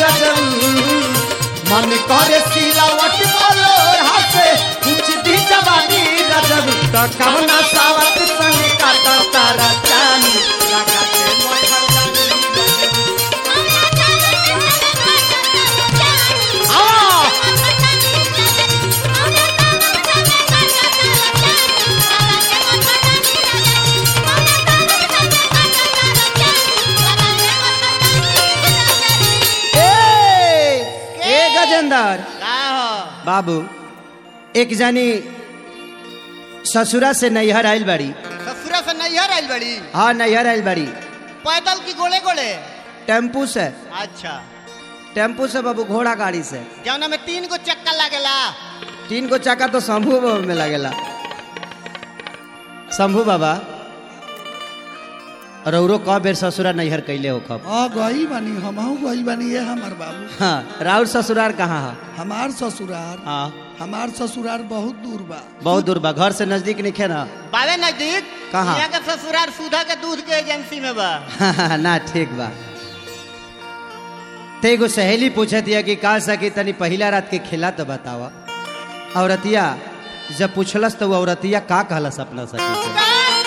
रजऊ मन करे सिलावट बोलो हासे कुछ दी जवानी रजऊ तो कवना सावत संग काटा तारा चानी लगा के मोहर जानी आ ए ए गजेंद्र का हो बाबू एक जानी ससुरा से नैहर आइल बाड़ी ससुरा से नैहर आइल बड़ी हाँ नैहर आइल बाड़ी पैदल की गोले गोले टेम्पू से अच्छा टेम्पू से बाबू घोड़ा गाड़ी से जौना में तीन गो चक्का लागेला तीन को चक्का तो शंभू बाबा में लगेला शंभू बाबा रौरो क बेर ससुरा नैहर कैले हो कब हाँ गई बानी हमहू गई बानी ये हमार बाबू हाँ राउर ससुरार कहाँ है हमार ससुरार हाँ हमार ससुरार बहुत दूर बा बहुत दूर बा घर से नजदीक नहीं खे ना बावे नजदीक कहाँ? यहाँ के ससुराल सुधा के दूध के एजेंसी में बा ना ठीक बा ते एगो सहेली पूछत दिया कि का सकी तनी पहिला रात के खेला तो बतावा औरतिया जब पूछलस तो वो औरतिया का कहलस अपना सखी से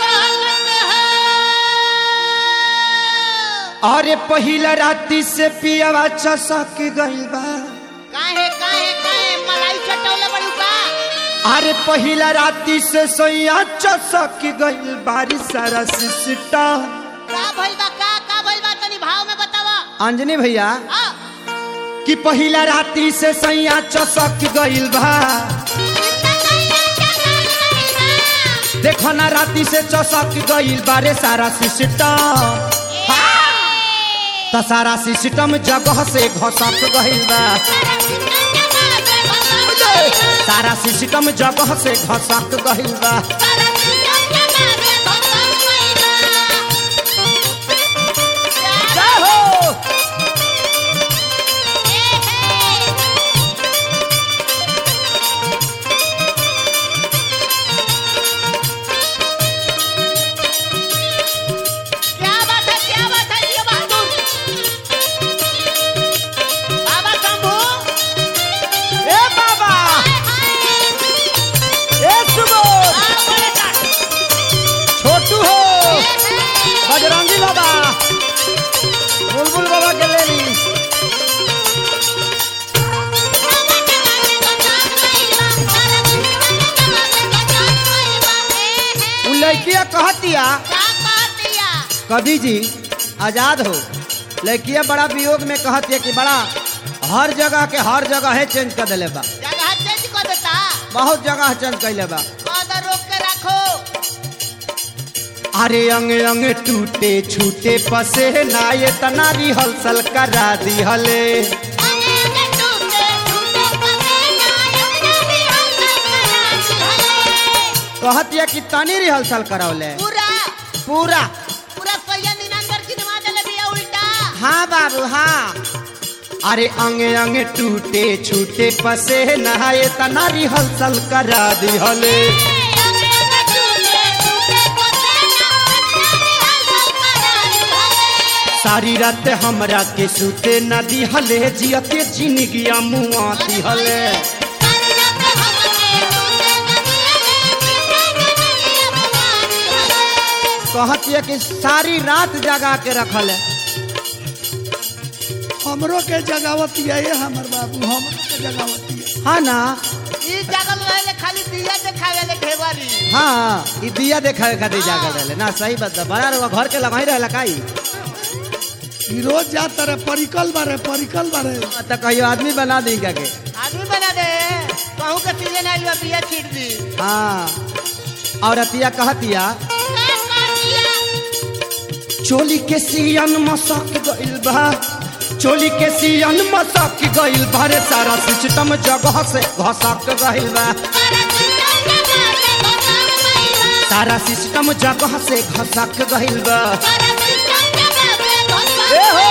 अरे पहिला राती से पियावा चसक गइल बा काहे काहे काहे मलाई चटौले बड़ू का अरे पहिला राती से सोया चसक गइल बारी सारा सिस्टा का भइल बा का का भइल बा तनी भाव में बतावा अंजनी भैया आ कि पहिला राती से सैया चसक गइल बा देखो ना राती से चसक गइल बारे सारा सिस्टम त सारा सिस्टम जगह से घसक गइल बा सारा सिस्टम जगह से घसक गइल बा जय हो क्या बात है क्या बात है ये बहादुर बाबा शंभू ए बाबा ए सुबोध आ बड़े का छोटू हो बजरंगी बाबा बुलबुल बाबा के ले ली उ लड़किया कहतिया कवि जी आजाद हो लड़किया बड़ा वियोग में कहतिया कि बड़ा हर जगह के हर जगह है चेंज कर दिले बा जगह चेंज कर देता बहुत जगह चेंज कैले बा कदर रोक के रखो अरे अंग अंग टूटे छूटे पसे ना ये तना रिहर्सल करा दी हले कहतिया कि तनी रिहर्सल करौले पूरा पूरा पूरा सैया निनंदर की नवा देले बिया उल्टा हाँ बाबू हाँ अरे अंग अंग टूटे छूटे पसे नहाए तना रिहर्सल करा दी हले सारी रात हमरा के सूते न दी हले जियते जिंदगिया मुआ दी हले कहतिया कि सारी रात जगा के रखल है हमरो के जगावती है ये हमार बाबू हमरो के जगावती है हाँ ना ई जगल रहले खाली दिया देखावे ले ढेवारी हाँ ई दिया देखावे खातिर जागल रहले ना सही बात बा। बड़ा रउआ घर के लगाई रहला काई ई रोज जाता रे परिकल बारे परिकल बारे त कहियो आदमी बना दी क्या के आदमी बना दे कहूं के सीजन आइल बा बिया छीट दी हाँ और अतिया कहतिया चोली के सियन मसक गइल बा चोली के सियन मसक गइल बा रे सारा सिस्टम जगह से घसक गइल बा सारा सिस्टम जगह से घसक गइल बा ए हो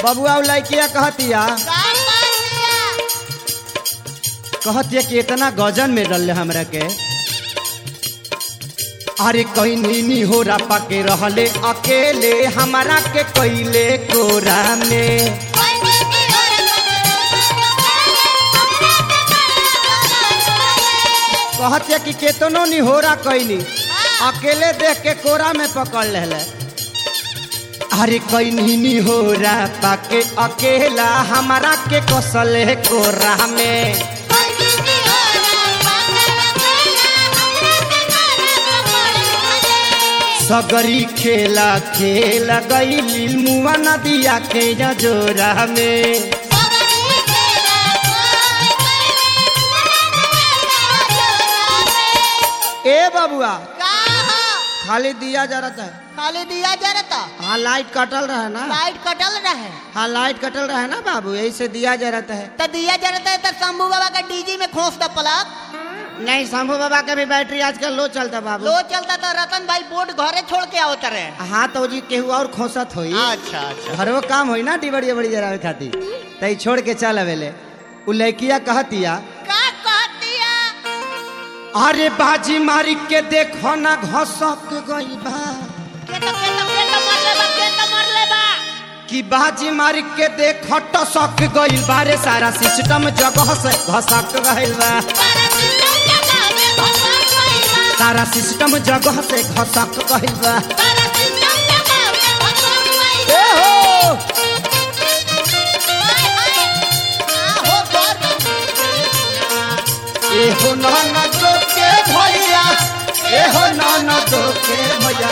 बबुआ उ लड़किया कहतिया का कर दिया कहतिया कि इतना गजन में डल हमरा के अरे कहीं नीनी हो रपा के रहले अकेले हमारा के कैले कोरा में कहतिया कि केतनो निहोरा कैनी अकेले देख के कोरा में पकड़ ले अरे कहीं निहोरा पाके अकेला हमारा के कौशल कोरा में सगरी खेला खेल गई मुआ नदिया के जोरा में ए बबुआ खाली दिया जरत है खाली दिया जरता हाँ लाइट कटल रहे ना लाइट कटल रहे हाँ लाइट कटल रहे ना बाबू यही से दिया जरत है तो दिया जरता है तो शंभू बाबा का डीजी में खोस द प्लग नहीं शंभू बाबा का भी बैटरी आजकल लो चलता बाबू लो चलता तो रतन भाई बोर्ड घरे छोड़ के आवत रहे हाँ तो जी केहू और खोसत होई अच्छा अच्छा घरो काम होई ना डिबड़ी बड़ी जरावे खातिर तई छोड़ के चल अवेले उ लड़किया कहतिया का कहतिया अरे बाजी मारी के देखो ना घसक गई बा के तो के तो के तो मर ले बा के तो मर ले बा कि बाजी मारी के देखो टसक गई बारे सारा सिस्टम जगह से घसक गइल बा सारा सिस्टम जगह से घसक गइल बा ए हो ए हो नाना तो के भैया ए हो नाना तो के भैया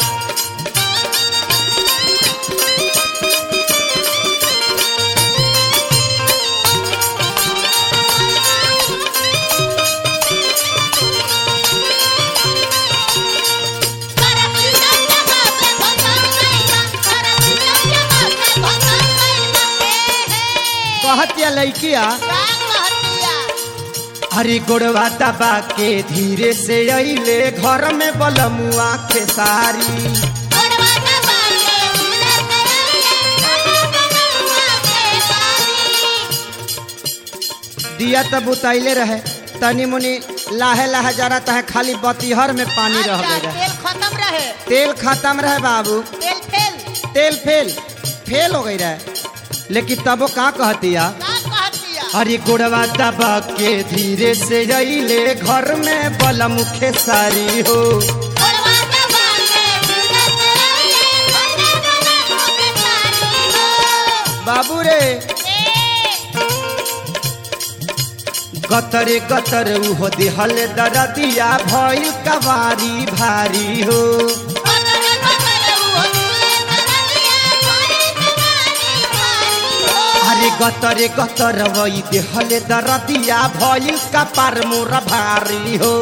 कहतिया लड़किया अरे गोड़वा दबा के धीरे से अइले घर में बलमुआ खेसारी दिया तब उतैले रहे तनी मुनी लाहे लाहे जरत है खाली बतीहर में पानी रह गए रहे तेल खत्म रहे तेल खत्म रहे बाबू तेल फेल तेल फेल फेल हो गई रहे लेकिन तबो का कहतिया का कहतिया अरे गोड़वा दबा के धीरे से अइले घर में बलम खेसारी हो बाबू रे गतरे गतर उहो दिहल दरदिया भइल कवारी भारी हो अरे गतरे गतर वही दिहल दरदिया भइल कपार मोर भारी हो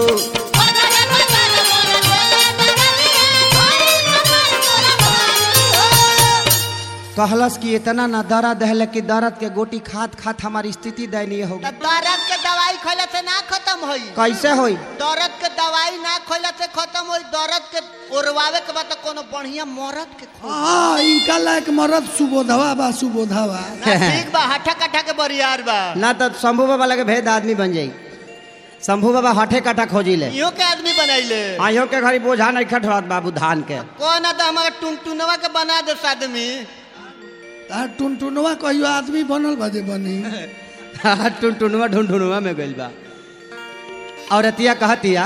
कहलस कि इतना ना दर्द है कि दर्द के गोटी खात खात हमारी स्थिति दयनीय हो गई दर्द के दवाई खैला से ना खत्म होई कैसे होई दर्द के दवाई ना खैला से खत्म होई दर्द के ओरवावे के बाद तो कोनो बढ़िया मरद के खो हाँ इनका लायक मरद सुबोधवा बा सुबोधवा ना ठीक बा हठा कठा के बरियार बा ना तो शंभू बाबा लगे भेद आदमी बन जाई शंभू बाबा हठे कटा खोजी ले इहो के आदमी बनैले आयो के घरी बोझा नहीं खटवात बाबू धान के कौन है तो हमारे टुनटुनवा के बना दे आदमी तार टुनटुनवा कहियो आदमी बनल बजे बनी टुनटुनुआ ढुनढुनुआ में गइल बा और अतिया कहतिया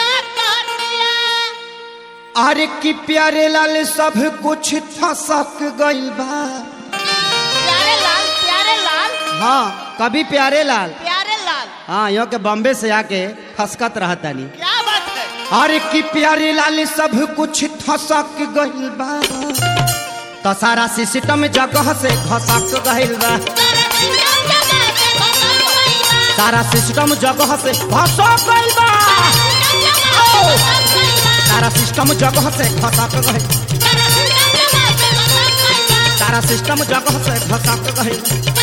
अरे कि प्यारे लाल सब कुछ फसक गइल बा प्यारे लाल प्यारे लाल हाँ कभी प्यारे लाल प्यारे लाल हाँ यो के बॉम्बे से आके फसकत रहतानी क्या बात है अरे कि प्यारे लाल सब कुछ फसक गइल बा तो सारा सिस्टम जगह से घसक गइल बा सारा सिस्टम जगह से घसक गइल बा सारा सिस्टम जगह से घसक गइल सारा सिस्टम जगह से घसक गइल